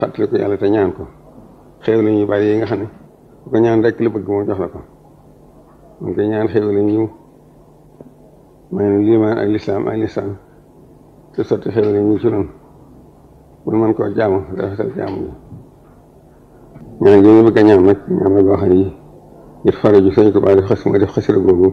fàttali ko yàlla te ñaan ko xéew la ñu bari yi nga xam ne bu ko ñaan rek la bëgg moom jox la ko mun koy ñaan xéew la ñu may nu liimaan ak lislaam ak lislaam te sotti xéew la ñu ci noonu mun man koo jaamu rafetal jaamu bi ñaan gi ñu bëgg a ñaan nag ñaan la goo xam ne ngir faraju sëñ ko baa def xas ma def xasira googu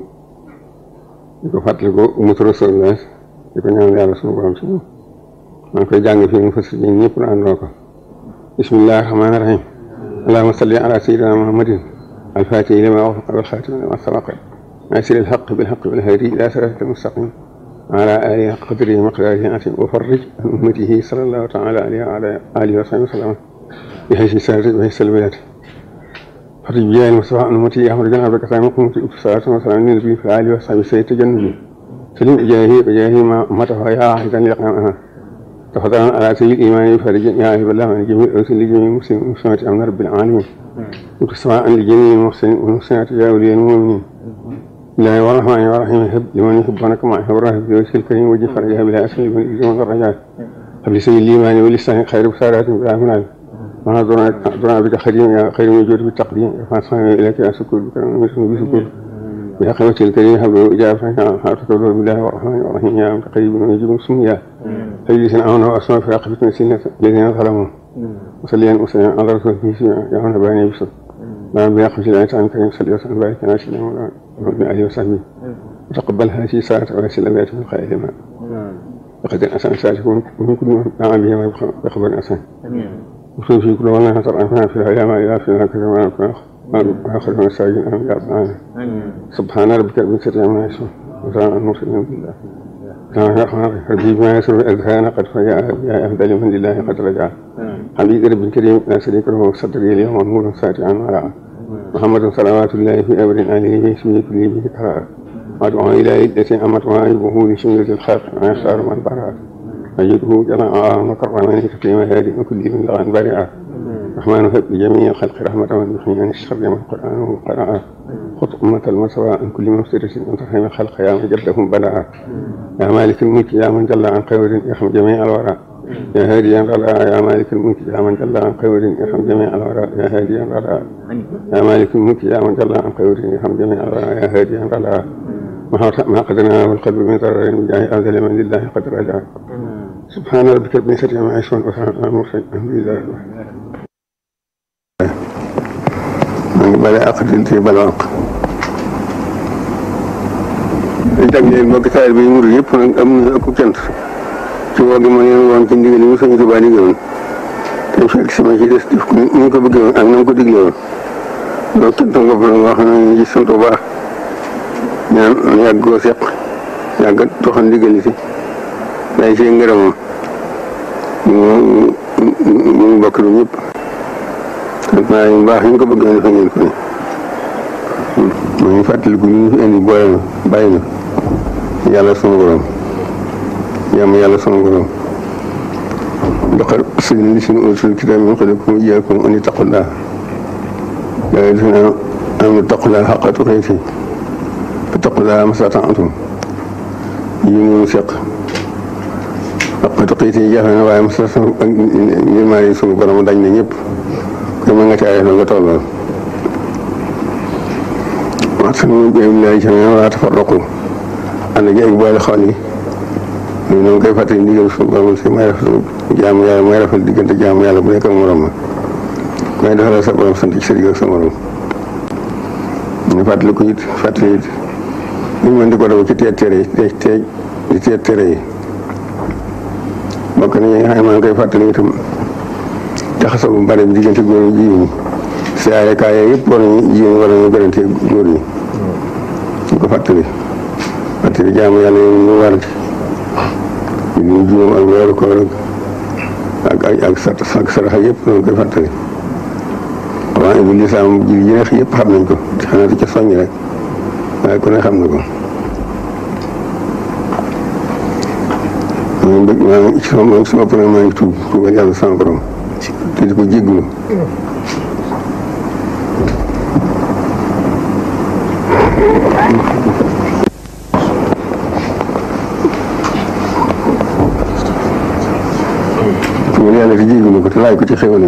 di ko fàttali ko umatu rasulullah di ko ñaan yàlla suñu borom si moom maa ngi koy jàng fii mu fas yéen ñëpp na àndoo ko bismillahi rahmaani rahim allahumma salli ala sayyidina muhammadin alfatihi lima ughliqa wal khatimi lima sabaqa nasiril haqqi bil haqqi wal hadi ila siratil mustaqim وعلى آله حق قدره ومقداره العظيم وفرج عن أمته صلى الله تعالى عليه وعلى آله وصحبه وسلم بحيث سارت وحيث البلاد فرج بجاه المصطفى عن أمتي أحمد بن عبد الكريم قمت صلاة وسلام النبي في آله وصحبه سيد تجنبي سلم إجاهي وجاهي ما متى يا أحدا لقامها تفضلا على سيد الإيمان فرج يا أهل الله من جميع أرسل لجميع مسلم ومسلمات أمن رب العالمين وكسواء لجميع المحسنين والمحسنات يا أولياء المؤمنين الله الرحمن الرحيم هب لمن يحبونك مع حبره في وجه الكريم وجه فرجها بلا أسل من إجمال الرجال هب لسبيل الإيمان ولسان خير بسارات بلا منال ما دعنا بك خديم يا خير من جود بالتقديم فاصحنا إليك يا سكور بكرم ومسلم بسكور يا خيرة الكريم هب له إجابة حارتك بالله الرحمن الرحيم يا قريب ويجيب سميا أجلس أعون وأسمع في عقبة سنة الذين ظلموا وصليا وسلم على رسول الله يا هنا باني بسر ما بياخذ العيسى عن كريم صلى الله عليه وسلم بارك على سيدنا مولانا وابن آله وصحبه وتقبل هذه ساعة ويسل بيت من خير ما لقد الأسان ساتكون ومن كل ما دعا به ويخبر الأسان وفي في كل والله ترعفنا في الأيام إلى في هكذا ما نكون آخر من الساجين أمين يا رب العالمين سبحان ربك رب العزة عما يصفون وسلام على المرسلين بالله ربي ما يسر الأذهان قد فجاء يا أفضل من لله قد رجع حبيب رب الكريم لا شريك له صدري اليوم نور ساتعا ورعا محمد صلوات الله في أمر آله اسمه كل به كرار وأدعو إلى عدة أمت وعيبه لشملة الخلق ويختار من برع أجده جماعة وكرمني تكريم هادي وكل من لغن برعا الرحمن هب لجميع الخلق رحمة من يحيي عن الشر من القرآن قرأ خط أمة المسوى عن كل مفترس من ترحم الخلق يا من جدهم بلعا يا مالك الملك يا من جل عن خير يرحم جميع الورى يا هاديا رضا يا مالك الملك يا من جل عن خير يرحم جميع الورى يا هاديا رضا يا مالك الملك يا من جل عن خير يرحم جميع الورى يا هاديا رضا ما قدرنا والقلب من ضرر بجاه أذل من لله قد رجع سبحان ربك رب العزة عما يصفون وسلام على المرسلين الحمد لله maa ngi bale ak di ci bale ak dañ tag leen mbokki taal bi murid yëpp nag am na ëpp cant ci woo gi ma leen woon ci ndigal yi mu sëñ Tuubaa digaloon te fekk sama ci des def ni mu ko bëggee woon ak na mu ko digle woon loolu cant bopp la nga xam ne ñu sant bu baax ñaan yàgg koo seq yàgg doxal ndigal yi si day see ngërëmam mu mu bokk lu ñëpp sant naa yu baax ñu ko bëggee defee ngeen ko ni maa ngi fàttaliku ñu fi indi boole na bàyyi na yàlla sunu borom jàmm yàlla sunu borom doxal sëñ li suñu utul kitaab min qablikum wa iyyakum an ittaqullah yaa ayyuhallazina aamanu ittaqullaha haqqa tuqaatihi fattaqullaha mastata'tum yi mu seq haqqa tuqaatihi jafe na waaye mastata'tum ak yërmande sunu borom dañ na ñëpp kon ma nga caayee nga tolloo waxtaan bi billahi jamii'an wa laa tafarraqu ànd gi ak boole xol yi ñun ñoo ngi koy fàttali ndigal suñu borom si may rafetlu jaamu yàlla may rafetlu diggante jaamu yàlla bu nekk ak morom ma may defal sa borom sant ci sa digg ak sa morom ñu fàttali ko it fàttali it ñu mën di ko daw ci teet tere yi teej teej di teet tere yi bokk nañu nga xam ne maa ngi koy fàttali itam jaxasoo bu bari bi diggante góor ñi jigéen ñi siyaare kaay yooyu yëpp war nañu jigéen ñi war nañu gërante góor ñi ñu ko fàttali fàttali jaamu yàlla yi ñu war ci ñu juróom ak weeru koor ak ak ak sa ak saraxa yëpp noonu koy fàttali waaye bu lislaam ji yi neex yëpp xam nañ ko xanaa di ca soññ rek waaye ku ne xam na ko maa ngi bëgg maa ngi ci sama sama bopp nag maa ngi tuub tuubal yàlla sama borom te di ko jégglu tuubal yàlla te jégglu ko te laaj ko ci xéwal